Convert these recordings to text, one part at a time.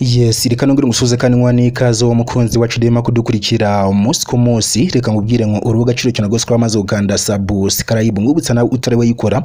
Yes reka nongere ngusuhuze kandi nkwa n'ikaze uwo mukunzi wacu dema kudukurikira umunsi ku munsi reka nkubwire ngo urubuga Agaciro cyane rwose ko wamaze gukanda subscribe ngubutsa nawe utari wayikora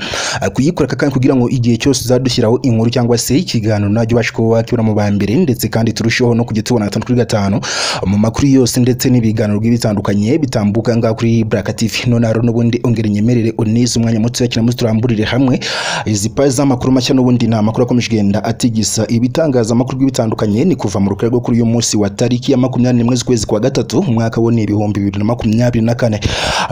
kuyikora kandi kugira ngo igihe cyose uzadushyiraho inkuru cyangwa se ikiganiro najya ubasha kuba wakibona mu ba mbere ndetse kandi turusheho no kujya tubona gatanu kuri gatanu mu makuru yose ndetse n'ibiganiro bigiye bitandukanye bitambuka ngaha kuri Black TV none hari n'ubundi ongera unyemerere unize umwanya muto cyane muze turamburire hamwe izi paji z'amakuru mashya n'ubundi ni amakuru akomeje kugenda atigisa ibitangazamakuru bitandukanye ni kuva mu rukara rwo kuri uyu munsi wa tariki ya makumyabiri n'imwe z'ukwezi kwa gatatu umwaka wo ni ibihumbi bibiri na makumyabiri na kane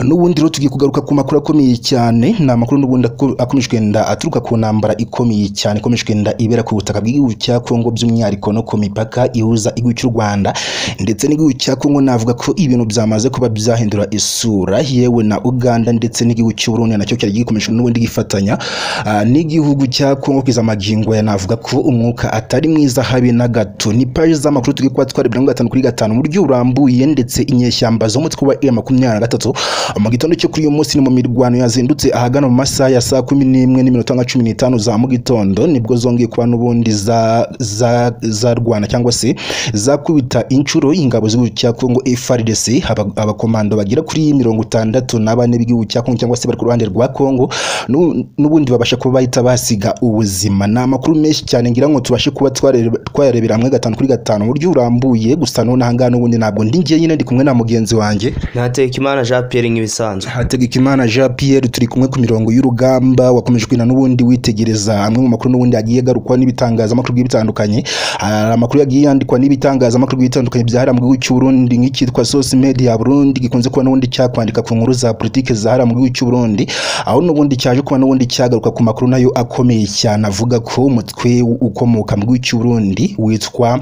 n'ubundi rero tugiye kugaruka ku makuru akomeye cyane ni amakuru n'ubundi aku- akomeje kugenda aturuka ku ntambara ikomeye cyane ikomeje kugenda ibera ku butaka bw'igihugu cya kongo by'umwihariko no ku mipaka ihuza igihugu cy'u rwanda ndetse n'igihugu cya kongo navuga ko ibintu byamaze kuba byahindura isura yewe na uganda ndetse n'igihugu cy'uburundi nacyo cyari gikomeje n'ubundi gifatanya Ah, n'igihugu cya kongo kugeza magingo ya navuga ko umwuka atari mwiza habe na gato ni paji z'amakuru turi kuba twarebera muri gatanu kuri gatanu mu buryo burambuye ndetse inyeshyamba zo mu mutwe wa iya makumyabiri na gatatu mu gitondo cyo kuri uyu munsi ni mu mirwano yazindutse ahagana mu masaha ya saa kumi n'imwe n'iminota nka cumi n'itanu za mu gitondo nibwo zongeye kuba n'ubundi za- za- zarwana cyangwa se zakubita inshuro ingabo z'igihugu cya kongo FARDC aba- abakomando bagera kuri mirongo itandatu na bane b'igihugu cya kongo cyangwa se bari ku ruhande rwa kongo n'u- n'ubundi babasha kuba bahita basiga ubuzima ni amakuru menshi cyane ngira ngo tubashe kuba twarebe- twayarebera hamwe gatanu kuri gatanu mu buryo burambuye gusa none ahangaha n'ubundi ntabwo ndi njyenyine ndi kumwe na mugenzi wanjye ntatekimana jean pierre nk'ibisanzwe hategekimana jean pierre turi kumwe ku mirongo y'urugamba wakomeje kwina n'ubundi witegereza amwe mu makuru n'ubundi yagiye agarukwa n'ibitangazamakuru bigiye bitandukanye hari amakuru yagiye yandikwa n'ibitangazamakuru bigiye bitandukanye byahariye mu gihugu cy'u Burundi nk'icyitwa source media burundi gikunze kuba n'ubundi cyakwandika ku nkuru za politiki zahariye mu gihugu cy'u Burundi aho n'ubundi cyaje kuba n'ubundi cyagaruka ku makuru nayo akomeye cyane avuga ko umutwe ukomoka mu gihugu cy'u Burundi witwa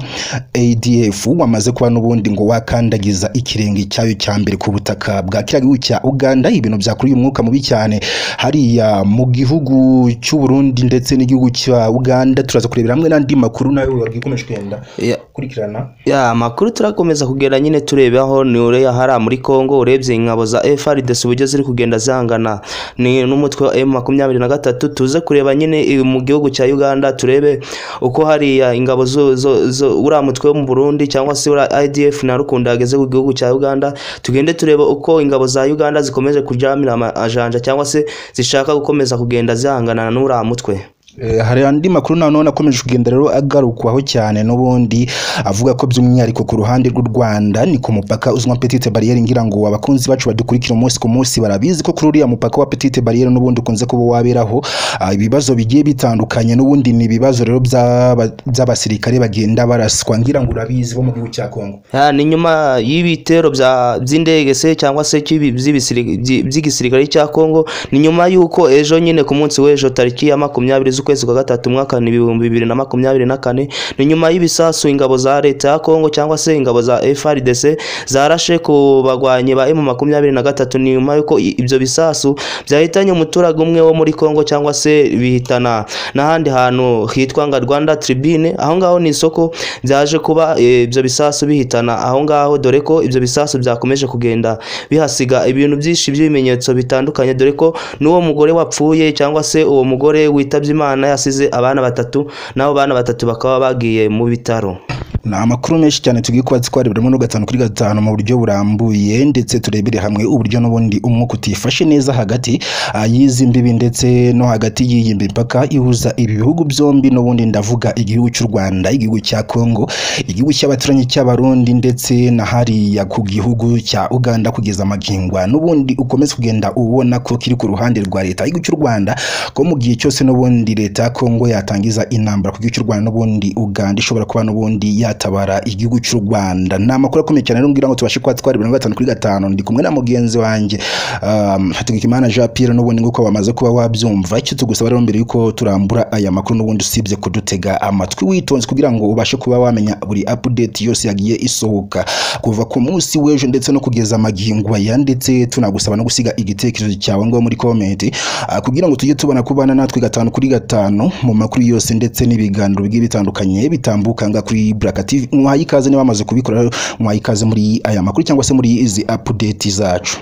ADF wamaze kuba n'ubundi ngo wakandagiza ikirenge cyayo cya mbere ku butaka bwa kiriya gihugu cya Uganda ibintu byakuruye umwuka mubi cyane hariya mu gihugu cy'u Burundi ndetse n'igihugu cya Uganda turaza kurebera hamwe n'andi makuru nayo wagikomeje kugenda Ya- kurikirana ya amakuru turakomeza kugenda nyine turebe aho ni uriya hariya muri congo urebye ingabo za frds uburyo ziri kugenda zangana ni n'umutwe wa m makumyabiri na gatatu tuze kureba nyine i- mu gihugu cya uganda turebe uko hariya ingabo zo- zo- zo- uriya mutwe wo mu burundi cyangwa se uriya idf na rukunda yageze ku gihugu cya uganda tugende turebe uko ingabo za uganda zikomeje kujamira amajanja cyangwa se zishaka gukomeza kugenda zihangana n'uriya mutwe Eh, hari andi makuru na none akomeje kugenda rero agarukwaho cyane n'ubundi avuga ko by'umwihariko ku ruhande rw'u Rwanda ni ku mupaka uzwi nka Petite Barriere ngira ngo abakunzi bacu badukurikira umunsi ku munsi barabizi ko kuri uriya mupaka wa Petite Barriere n'ubundi ukunze kuba waberaho ah, ibibazo bigiye bitandukanye n'ubundi ni ibibazo rero by'aba- by'abasirikare bagenda baraswa ngira ngo urabizi bo mu gihugu cya Kongo Ya, ni nyuma y'ibitero bya- by'indege se cyangwa se cy'ibi- by'ibisiri- byi- by'igisirikare cya Kongo ni nyuma y'uko ejo nyine ku munsi w'ejo tariki ya makumyabiri z'ukwezi kwa gatatu umwaka ni ibihumbi bibiri na makumyabiri na kane ni nyuma y'ibisasu ingabo za leta ya Kongo cyangwa se ingabo za FARDC zarashe ku bagwanyi ba M makumyabiri na gatatu ni nyuma y'uko i- ibyo bisasu byahitanye umuturage umwe wo muri Kongo cyangwa se bihitana n'ahandi hantu hitwa nga Rwanda Tribune aho ngaho ni isoko byaje kuba e, ibyo bisasu bihitana aho ngaho dore ko ibyo bisasu byakomeje kugenda bihasiga ibintu byinshi by'ibimenyetso bitandukanye dore ko n'uwo mugore wapfuye cyangwa se uwo mugore witabye Imana yasize abana batatu n'abo bana batatu bakaba bagiye mu bitaro ni amakuru menshi cyane tugiye kuba twarebera muri gatanu kuri gatanu mu buryo burambuye ndetse turebere hamwe uburyo n'ubundi umwuka utifashe neza hagati ah, y'izi mbibi ndetse no hagati y'iyi mipaka ihuza ibi bihugu byombi n'ubundi ndavuga igihugu cy'u Rwanda igihugu cya Kongo igihugu cy'abaturanyi cy'abarundi ndetse na hariya ku gihugu cya Uganda kugeza amagingwa n'ubundi ukomeza kugenda ubona ko kiri ku ruhande rwa leta y'igihugu cy'u Rwanda ko mu gihe cyose n'ubundi leta ya Kongo yatangiza intambara ku gihugu cy'u Rwanda n'ubundi Uganda ishobora kuba n'ubundi yatabara igihugu cy'u Rwanda ni amakuru akomeye cyane rero ngira ngo tubashe kuba twarebera muri gatanu kuri gatanu ndi kumwe na mugenzi wanjye um, Hategekimana Jean Pierre n'ubundi nguko wamaze kuba wabyumva icyo tugusaba rero mbere yuko turambura aya makuru n'ubundi usibye kudutega amatwi witonze kugira ngo ubashe kuba wamenya buri update yose yagiye isohoka kuva ku munsi w'ejo ndetse no kugeza amagingo aya ndetse tunagusaba no gusiga igitekerezo cyawe ngaho muri comment ah, kugira ngo tujye tubona kubana natwe gatanu kuri gatanu mu makuru yose ndetse n'ibiganiro bigiye bitandukanye bitambuka nga kuri Black TV mwaha ikaze niba bamaze kubikora rero, mwaha ikaze muri aya makuru cyangwa se muri izi update zacu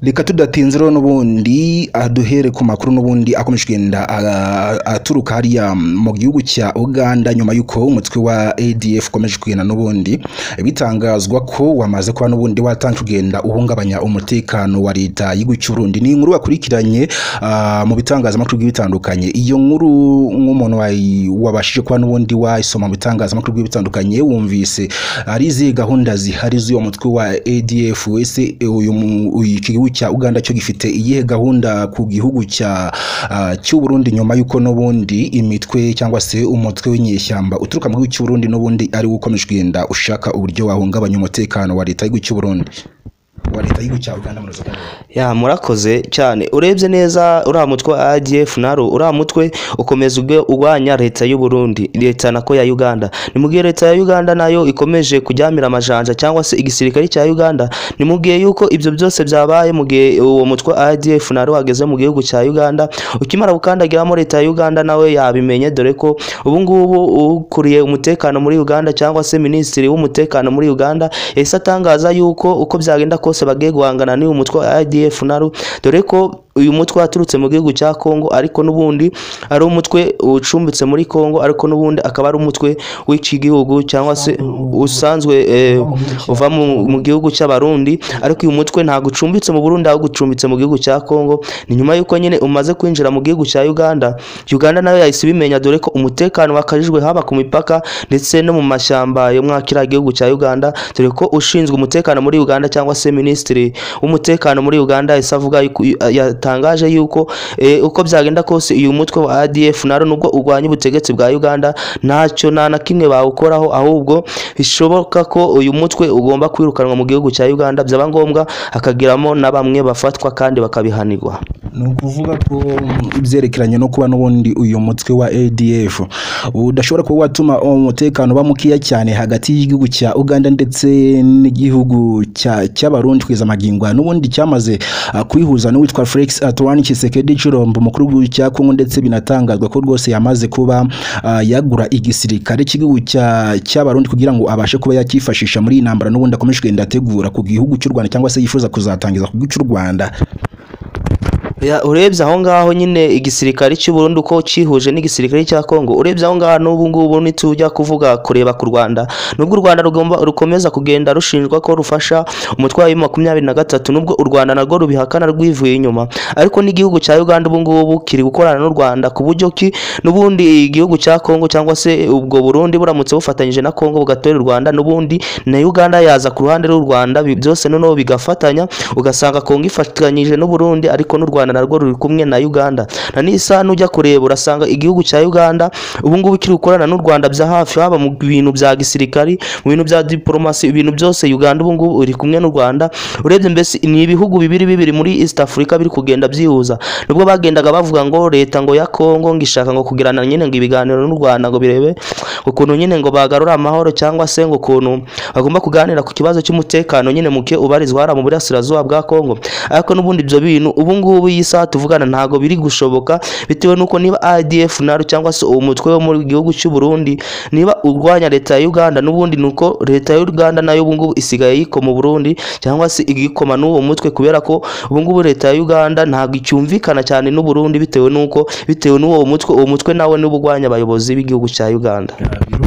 reka tudatinze rero n'ubundi duhere ku makuru n'ubundi akomeje kugenda ah, aturuka hariya mu gihugu cya uganda nyuma y'uko umutwe wa adf ukomeje kugenda n'ubundi bitangazwa ko wamaze kuba n'ubundi watangiye kugenda uhungabanya umutekano wa leta y'igihugu cy'uburundi ni inkuru wakurikiranye ah, mu bitangazamakuru bigiye bitandukanye iyo nkuru nk'umuntu wayi- wabashije kuba n'ubundi wayisoma mu bitangazamakuru bigiye bitandukanye wumvise hari izihe gahunda zihari z'uyu mutwe wa adf wese e, uyu mu- uyu- iki gihugu cya uganda cyo gifite iyihe gahunda ku gihugu cya ah, cy'uburundi nyuma y'uko n'ubundi imitwe cyangwa se umutwe w'inyeshyamba uturuka mu gihugu cy'uburundi n'ubundi ari wo ukomeje kugenda ushaka uburyo wahungabanya umutekano wa leta y'igihugu cy'uburundi wa leta y'igihugu cya uganda muri rusange ya murakoze cyane urebye neza uriya mutwe wa ADF naro uriya mutwe ukomeza ubwe- urwanya leta y'u Burundi leta nako ya Uganda nimubwiye leta ya Uganda nayo ikomeje kuryamira amajanja cyangwa se igisirikare cya Uganda nimubwiye yuko ibyo byose byabaye mu gihe uwo mutwe wa ADF naro wageze mu gihugu cya Uganda ukimara gukandagiramo leta ya Uganda nawe yabimenye dore ko ubu ngubu ukuriye umutekano muri Uganda cyangwa se minisitiri w'umutekano muri Uganda yahise atangaza yuko uko byagenda kose bagiye guhangana n'uyu mutwe wa ADF naro dore ko uyu mutwe waturutse mu gihugu cya Kongo ariko n'ubundi ari umutwe ucumbitse muri Kongo ariko n'ubundi akaba ari umutwe w'iki gihugu cyangwa se usanzwe eh, uva mu, mu gihugu cy'abarundi ariko uyu mutwe ntabwo ucumbitse mu Burundi ahubwo ucumbitse mu gihugu cya Kongo ni nyuma yuko nyine umaze kwinjira mu gihugu cya Uganda Uganda nayo yahise ibimenya dore ko umutekano wakajijwe haba ku mipaka ndetse no mu mashyamba yo mwa kiriya gihugu cya Uganda dore ko ushinzwe umutekano muri Uganda cyangwa se minisitiri w'umutekano muri Uganda yahise avuga yuko- yatangaje yuko eh, uko byagenda kose uyu mutwe wa ADF naro nubwo urwanya ubutegetsi bwa Uganda ntacyo nta na kimwe bawukoraho ahubwo bishoboka ko uyu mutwe ugomba kwirukanwa mu gihugu cya Uganda byaba ngombwa hakagiramo na bamwe bafatwa kandi bakabihanirwa ni ukuvuga ko ibyerekeranye no kuba n'ubundi uyu mutwe wa adf udashobora kuba watuma umutekano uba mukeya cyane hagati y'igihugu cya uganda ndetse n'igihugu cya- cy'abarundi kwiza amagingwa n'ubundi cyamaze ah, kwihuza n'uwitwa felix antoine kisekedi cirombo umukuru w'igihugu cya kongo ndetse binatangazwa ko rwose yamaze kuba ah, yagura igisirikare cy'igihugu cya- cy'abarundi kugira ngo abashe kuba yakifashisha muri iyi ntambara n'ubundi akomeje kugenda ategura ku gihugu cy'u rwanda cyangwa se yifuza kuzatangiza ku gihugu cy'u rwanda Ya, urebye aho ngaho nyine igisirikare cy'u Burundi uko cyihuje n'igisirikare cya Kongo urebye aho ngaho n'ubu ngubu ntitujya kuvuga kureba ku Rwanda nubwo u Rwanda rugomba rukomeza kugenda rushinjwa ko rufasha umutwe wa makumyabiri na gatatu nubwo u Rwanda narwo rubihakana rwivuye inyuma ariko n'igihugu cya Uganda ubu ngubu kiri gukorana n'u Rwanda ku buryo ki n'ubundi igihugu cya Kongo cyangwa se ubwo Burundi buramutse bufatanyije na Kongo bugatora u Rwanda n'ubundi na Uganda yaza ku ruhande rw'u Rwanda bi- byose noneho bigafatanya ugasanga Kongo ifatanyije n'u Burundi ariko n'u Rwanda narwo ruri kumwe na Uganda na nisa nujya kureba urasanga igihugu cya Uganda ubu ngubu kiri gukorana n'u Rwanda bya hafi haba mu bintu bya gisirikari mu bintu bya diplomasi ibintu byose Uganda ubu ngubu iri kumwe n'u Rwanda urebye mbese ni ibihugu bibiri bibiri muri East Africa biri kugenda byihuza nubwo bagendaga bavuga ngo leta ngo ya Kongo ngo ishaka ngo kugirana nyine ngo ibiganiro n'u Rwanda ngo birebe ukuntu nyine ngo bagarura amahoro cyangwa se ngo ukuntu bagomba kuganira ku kibazo cy'umutekano nyine muke ubarizwa hariya mu burasirazuba bwa Kongo ariko n'ubundi ibyo bintu ubu ngubu iyi saha tuvugana ntabwo biri gushoboka bitewe n'uko niba ADF naro cyangwa se uwo mutwe wo mu gihugu cy'u Burundi niba urwanya leta ya Uganda n'ubundi nuko leta ya Uganda nayo ubu ngubu isigaye yikoma u Burundi cyangwa se igikoma n'uwo mutwe kubera ko ubu ngubu leta ya Uganda ntabwo icyumvikana cyane n'u Burundi bitewe n'uko bitewe n'uwo mutwe uwo mutwe nawe niba urwanya abayobozi b'igihugu cya Uganda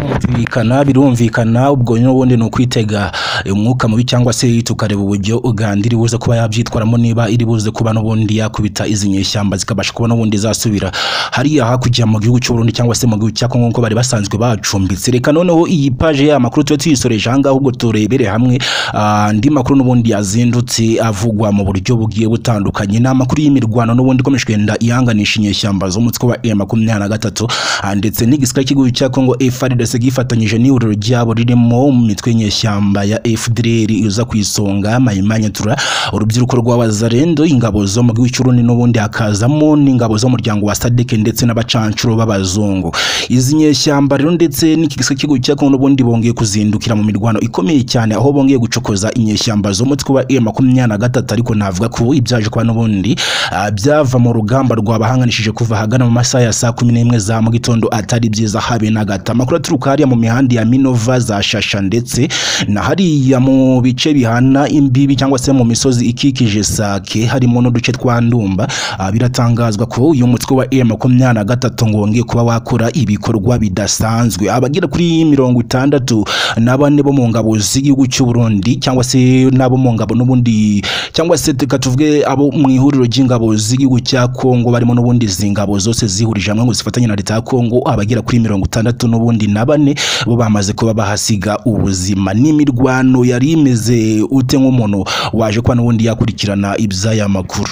birumvikana birumvikana ubwo n'ubundi ni ukwitega umwuka mubi cyangwa se tukareba uburyo uganda iri buze kuba yabyitwaramo niba iri buze kuba n'ubundi yakubita izi nyeshyamba zikabasha kuba n'ubundi zasubira hariya hakurya mu gihugu cy'u Burundi cyangwa se mu gihugu cya Kongo nk'uko bari basanzwe bacumbitse reka noneho iyi paje y'aya makuru tube tuyisoreje aha ngaha ubwo turebere hamwe ah, andi makuru n'ubundi yazindutse avugwa mu buryo bugiye butandukanye ni amakuru y'imirwano n'ubundi ikomeje kugenda ihanganisha inyeshyamba z'umutwe wa M makumyabiri na gatatu ah, ndetse n'igisirikare cy'igihugu cya Kongo FARDC gifatanyije n'ihuriro ryabo ririmo imitwe y'inyeshyamba ya FDLR iza ku isonga Maimane Tura urubyiruko rw'abazarendo ingabo zo mu gihugu cy'urundi n'ubundi hakazamo n'ingabo z'umuryango wa SADC ndetse n'abacancuro b'abazungu izi nyeshyamba rero ndetse n'iki gisirikare cy'igihugu cya Kongo n'ubundi bongeye kuzindukira mu mirwano ikomeye cyane aho bongeye gucokoza inyeshyamba z'umutwe wa M makumyabiri na gatatu ariko navuga ko ibyaje kuba n'ubundi ah, byava mu rugamba rwabahanganishije kuva ahagana mu masaha ya saa kumi n'imwe za mu gitondo atari byiza habe na gato leta amakuru aturuka hariya mu mihanda ya minova za shasha ndetse na hariya mu bice bihana imbibi cyangwa se mu misozi ikikije sake harimo n'uduce twa ndumba ah, biratangazwa ko uyu mutwe wa e makumyabiri na gatatu ngongeye kuba wakora ibikorwa bidasanzwe abagera kuri mirongo itandatu na bane bo mu ngabo z'igihugu cy'u Burundi cyangwa se n'abo mu ngabo n'ubundi cyangwa se reka tuvuge abo mu ihuriro ry'ingabo z'igihugu cya Kongo barimo n'ubundi izi ngabo zose zihurije hamwe ngo zifatanye na leta ya Kongo abagera kuri mirongo itandatu n'ubundi na bane bo bamaze kuba bahasiga ubuzima n'imirwano yari imeze ute nk'umuntu waje kuba n'ubundi yakurikirana iby'aya makuru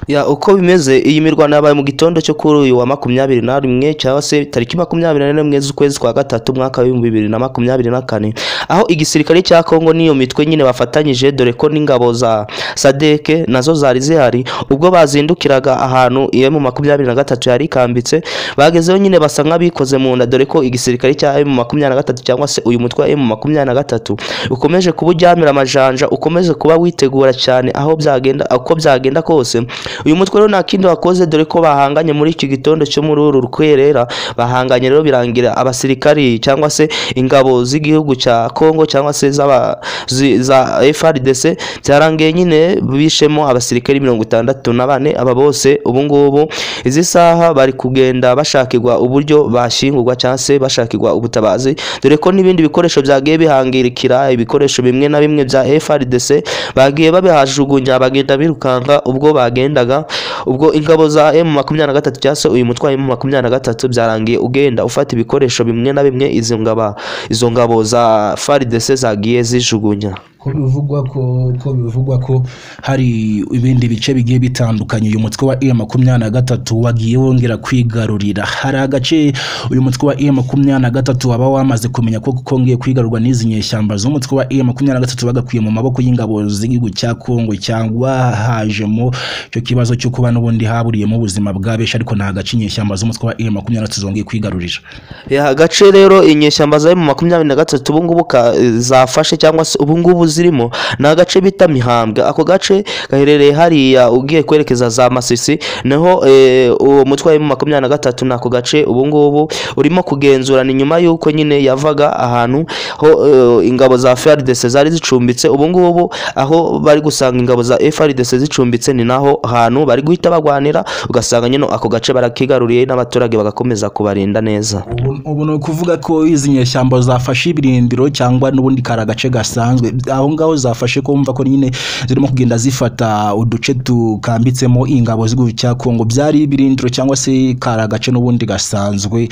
ya uko bimeze iyi mirwano yabaye mu gitondo cyo kuri uyu wa makumyabiri na rimwe cyangwa se tariki makumyabiri na rimwe z'ukwezi kwa gatatu mwaka w'ibihumbi bibiri na makumyabiri na kane aho igisirikare cya kongo n'iyo mitwe nyine bafatanyije dore ko n'ingabo za sadeke nazo zari zihari ubwo bazindukiraga ahantu emu makumyabiri na gatatu yari ikambitse bagezeho nyine basa nk'abikoze mu nda dore ko igisirikare cya emu makumyabiri na gatatu cyangwa se uyu mutwe wa emu makumyabiri na gatatu ukomeje kuba uryamira amajanja ukomeje kuba witegura cyane aho byagenda uko byagenda kose uyu mutwe rero nta kindi wakoze dore ko bahanganye muri iki gitondo cyo muri uru rwerera bahanganye rero birangira abasirikari cyangwa se ingabo z'igihugu cya Kongo cyangwa se z'aba- zi- za FRDC byarangiye nyine bishemo abasirikari mirongo itandatu na bane aba bose ubu ngubu izi saha bari kugenda bashakirwa uburyo bashingurwa cyangwa se bashakirwa ubutabazi dore ko n'ibindi bikoresho byagiye bihangirikira ibikoresho bimwe na bimwe bya FRDC bagiye babihajugunya bagenda birukanka ubwo bagendaga ubwo ingabo za M makumyabiri na gatatu cyangwa se uyu mutwaye M makumyabiri na gatatu byarangiye ugenda ufata ibikoresho bimwe na bimwe izo ngabo izo ngabo za FARDC zagiye zijugunya ko bivugwa ko ko bivugwa ko hari ibindi bice bigiye bitandukanye uyu mutwe wa E makumyabiri na gatatu wagiye wongera kwigarurira hari agace uyu mutwe wa E makumyabiri na gatatu waba wamaze kumenya ko kongeye kwigarurwa n'izi nyeshyamba z'umutwe wa E makumyabiri na gatatu bagakwiye mu maboko y'ingabo z'igihugu cya Kongo cyangwa hajemo icyo kibazo cyo kuba n'ubundi haburiyemo ubuzima bwa benshi ariko nta gace inyeshyamba z'umutwe wa E makumyabiri na gatatu zongeye kwigarurira ya agace rero inyeshyamba za mu makumyabiri na gatatu ubu ngubu ka- zafashe cyangwa se ubu ngubu zirimo ni agace bita mihambwe ako gace gaherereye hariya ugiye kwerekeza za masisi naho eh, uwo mutwaye mu makumyabiri na gatatu ni ako gace ubu ngubu urimo kugenzurana inyuma y'uko nyine yavaga ahantu ho eh, ingabo za FARDC zari zicumbitse ubu ngubu aho bari gusanga ingabo za FARDC zicumbitse ni naho hantu bari guhita bagwanira ugasanga nyine ako gace barakigaruriye n'abaturage bagakomeza kubarinda neza Ubu- ubu ni ukuvuga ko izi nyeshyamba zafashe ibirindiro cyangwa n'ubundi kari agace gasanzwe aho ngaho zafashe kumva ko nyine zirimo kugenda zifata uduce tukambitsemo ingabo z'igihugu cya kongo byari ibirindiro cyangwa se kari agace n'ubundi gasanzwe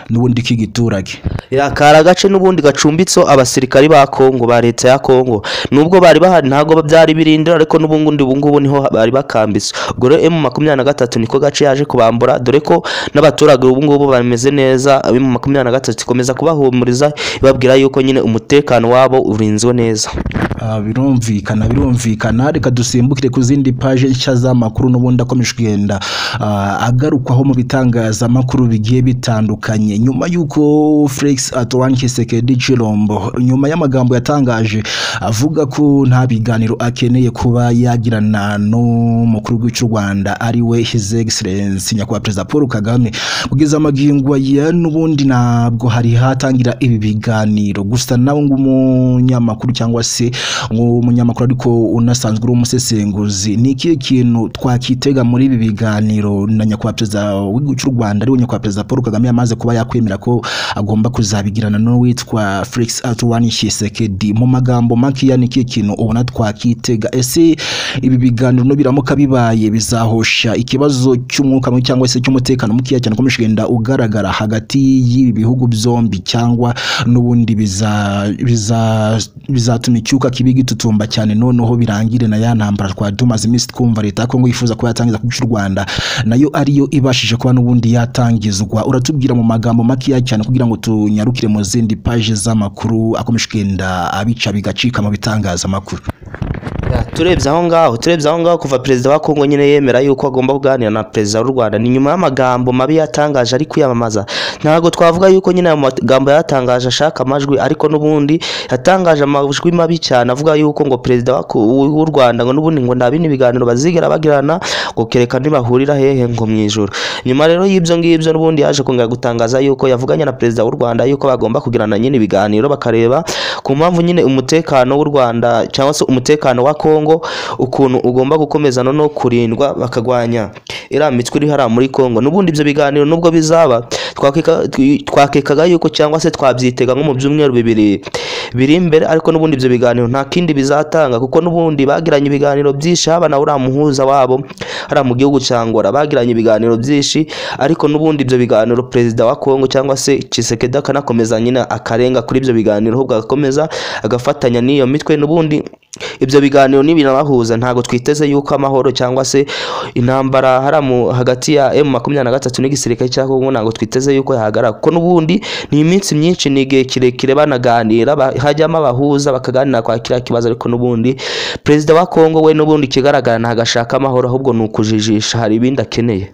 n'ubundi k'igiturage yakari agace n'ubundi gacumbitseho abasirikari ba kongo ba leta ya kongo nubwo bari bahari ntabwo byari birindira ariko n'ubundi ubungubu niho bari bakambitse ubwo rero emu makumyabiri na gatatu niko gace yaje kubambura dore ko n'abaturage ubungubu bameze neza emu makumyabiri na gatatu ikomeza kubahumuriza ibabwira yuko nyine umutekano wabo urinzwe neza Ah, birumvikana birumvikana reka dusimbukire ku zindi paje nshya z'amakuru n'ubundi akomeje kugenda ah, agarukwaho mu bitangazamakuru bigiye bitandukanye nyuma y'uko Felix Antoine Sekedi Chilombo nyuma y'amagambo yatangaje avuga ko nta biganiro akeneye kuba yagirana n'umukuru w'igihugu cy'u Rwanda ari we His Excellency nyakubahwa Perezida Paul Kagame kugeza amagingo ya n'ubundi ntabwo hari hatangira ibi biganiro gusa nawe nk'umunyamakuru cyangwa se nk'umunyamakuru ariko unasanzwe uri umusesenguzi ni ikihe kintu twakitega muri ibi biganiro na nyakubahwa perezida w'igihugu cy'u Rwanda ariwe nyakubahwa perezida Paul Kagame yamaze kuba yakwemera ko agomba kuzabigirana n'uwitwa Felix Antoine Tshisekedi mu magambo makeya ni ikihe kintu ubona twakitega ese ibi biganiro no biramuka bibaye bizahosha ikibazo cy'umwuka mubi cyangwa se cy'umutekano mukeya cyane ukomeje kugenda ugaragara hagati y'ibi bihugu byombi cyangwa n'ubundi biza- biza- bizatuma icyuka kibi gitutumba cyane noneho birangire na ya ntambara twari tumaze iminsi twumva leta ya kongo yifuza kuba yatangiza ku cy'u rwanda nayo ariyo ibashije kuba n'ubundi yatangizwa uratubwira mu magambo makeya cyane kugira ngo tunyarukire mu zindi paje z'amakuru akomeje kugenda abica bigacika mu bitangazamakuru turebye aho ngaho turebye aho ngaho kuva perezida wa kongo nyine yemera yuko agomba kuganira na perezida w'u rwanda ni nyuma y'amagambo mabi yatangaje ari kwiyamamaza ntabwo twavuga yuko nyine ayo magambo yatangaje ashaka amajwi ariko n'ubundi yatangaje amajwi mabi cyane avuga yuko ngo perezida wa- w'u rwanda ngo n'ubundi ngo nta bindi biganiro bazigera bagirana ngo kereka ntibahurira hehe ngo mu ijoro nyuma rero y'ibyo ngibyo n'ubundi yaje kongera gutangaza yuko yavuganye na perezida w'u rwanda yuko bagomba kugirana nyine ibiganiro bakareba ku mpamvu nyine umutekano w'u rwanda cyangwa se umutekano wa kongo ukuntu ugomba gukomeza no kurindwa bakarwanya iriya mitwe iri hariya muri kongo n'ubundi ibyo biganiro nubwo bizaba twakeka- twi- twakekaga yuko cyangwa se twabyitega nko mu byumweru bibiri biri imbere ariko n'ubundi ibyo biganiro nta kindi bizatanga kuko n'ubundi bagiranye ibiganiro byinshi haba na uriya muhuza wabo hariya mu gihugu cya ngora bagiranye ibiganiro byinshi ariko n'ubundi ibyo biganiro perezida wa kongo cyangwa se Tshisekedi akanakomeza nyine akarenga kuri ibyo biganiro ahubwo agakomeza agafatanya n'iyo mitwe n'ubundi ibyo biganiro nibinabahuza ntabwo twiteze yuko amahoro cyangwa se intambara hariya mu- hagati ya emu makumyabiri na gatatu n'igisirikare cya kongo ntabwo twiteze yuko yahagarara kuko n'ubundi ni iminsi myinshi ni igihe kirekire banaganira ba- hajyamo abahuza bakaganira kwa kiriya kibazo ariko n'ubundi perezida wa kongo we n'ubundi ikigaragara ntabwo ashaka amahoro ahubwo ni ukujijisha hari ibindi akeneye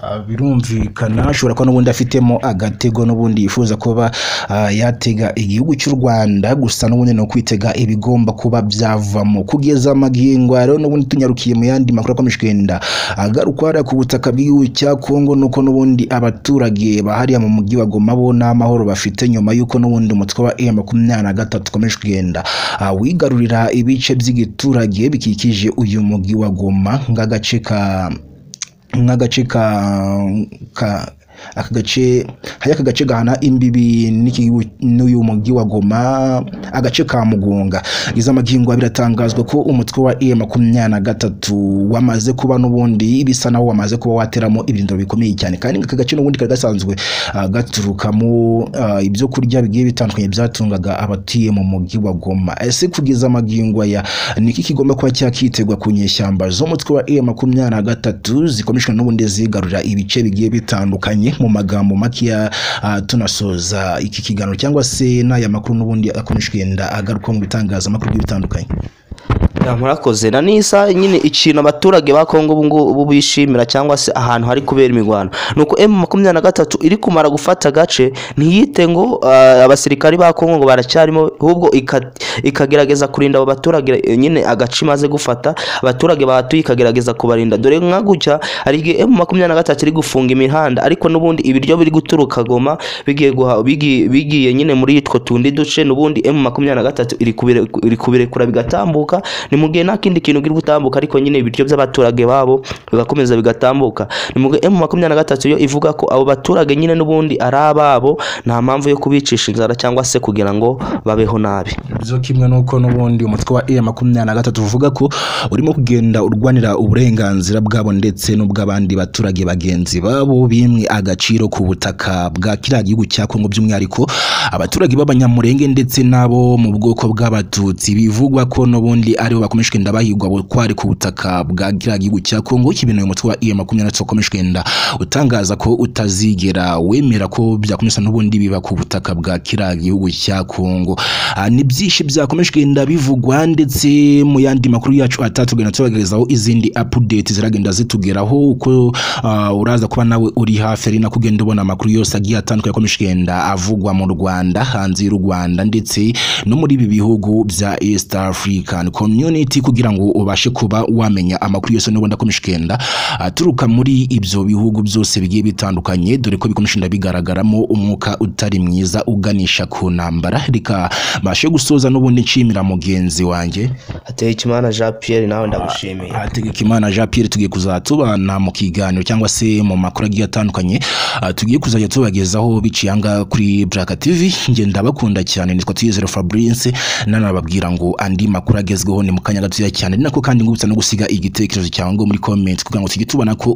Ah, birumvikana ashobora kuba n'ubundi afitemo agatego n'ubundi yifuza kuba ah, yatega igihugu cy'u rwanda gusa n'ubundi ni ukwitega ibigomba kuba byavamo kugeza amagingo rero n'ubundi tunyarukiye mu yandi makuru akomeje kugenda agaruka hariya ku butaka bw'igihugu cya kongo nuko n'ubundi abaturage bahariya mu mujyi wa goma bo nta mahoro bafite nyuma y'uko n'ubundi umutwe wa e makumyabiri na gatatu ukomeje kugenda ah, wigarurira ibice by'igiturage bikikije uyu mujyi wa goma nk'agace ka nk'agace ka ka aka gace hari aka gace gahana imbibi n'iki- n'uyu mujyi wa goma agace ka mugunga izo amagingo biratangazwa ko umutwe wa e makumyabiri na gatatu wamaze kuba n'ubundi bisa naho wamaze kuba wateramo ibirindiro bikomeye cyane kandi aka gace n'ubundi kari gasanzwe ah, gaturukamo ah, ibyo kurya bigiye bitandukanye byatungaga abatuye mu mujyi wa goma ese kugeza amagingo aya niki kigomba kuba cyakitegwa ku nyeshyamba z'umutwe wa e makumyabiri na gatatu zikomeshwa n'ubundi zigarurira ibice bigiye bitandukanye mu magambo makeya ah, tunasoza iki kiganiro cyangwa se n'aya makuru n'ubundi akomeje kugenda agaruka mu bitangazamakuru bigiye bitandukanye Ya, murakoze na nisa nyine ikintu abaturage ba Kongo ubu ngubu bishimira cyangwa se ahantu hari kubera imirwano nuko M23 iri kumara gufata gace ntiyite ngo ah, abasirikari ba Kongo ngo baracyarimo ahubwo ika- ikagerageza kurinda abo baturage eh, nyine agace imaze gufata abaturage bahatuye ikagerageza kubarinda dore nka gutya hari igihe M23 iri gufunga imihanda ariko n'ubundi ibiryo biri guturuka Goma bigiye guha bigiye, bigiye nyine muri yitwo tundi duce n'ubundi M23 iri kubire- iri kubirekura bigatambuka ni mu gihe nta kindi kintu kiri gutambuka ariko nyine ibiryo by'abaturage babo bigakomeza bigatambuka ni mu gihe M23 yo ivuga ko abo baturage nyine n'ubundi ari ababo nta mpamvu yo kubicisha inzara cyangwa se kugira ngo babeho nabi byo kimwe n'uko n'ubundi umutwe wa e makumyabiri na gatatu uvuga ko urimo kugenda urwanira uburenganzira bwabo ndetse n'ubw'abandi baturage bagenzi babo bimwe agaciro ku butaka bwa kiriya gihugu cya kongo by'umwihariko abaturage b'abanyamurenge ndetse n'abo mu bwoko bw'abatutsi bivugwa ko n'ubundi aribo bakomeje kugenda bahigwa bukwari ku butaka bwa kiriya gihugu cya kongo kibintu uyu mutwe wa e makumyabiri na gatatu ukomeje kugenda utangaza ko utazigera wemera ko byakomeza n'ubundi biba ku butaka bwa kiriya gihugu cya kongo Ah, ni byinshi byakomeje kugenda bivugwa ndetse mu yandi makuru yacu atatugenda tubagerezaho izindi update ziragenda zitugeraho uko ah, uraza kuba nawe uri hafi ari nako ugenda ubona amakuru yose agiye atandukanye akomeje kugenda avugwa mu Rwanda hanze y'u Rwanda ndetse no muri ibi bihugu bya East African Community kugira ngo ubashe kuba wamenya amakuru yose n'ubundi akomeje kugenda aturuka muri ibyo bihugu byose bigiye bitandukanye dore ko bikomeje kugenda bigaragaramo umwuka utari mwiza uganisha ku ntambara reka mbashe gusoza n'ubundi nshimira mugenzi wanjye ateye ikimana Jean Pierre nawe ndagushimiye hategekimana jean pierre tugiye kuzajya tubana mu kiganiro cyangwa se mu makuru agiye atandukanye ah, tugiye kuzajya tubagezaho biciye ahangaha kuri Black TV ngenda bakunda cyane nitwa Tuyizere Fabrice nanababwira ngo andi makuru agezweho ni mu kanya gatoya cyane ni nako kandi ngubutsa no gusiga igitekerezo cyawe ngo muri comment kugira ngo tujye tubona ko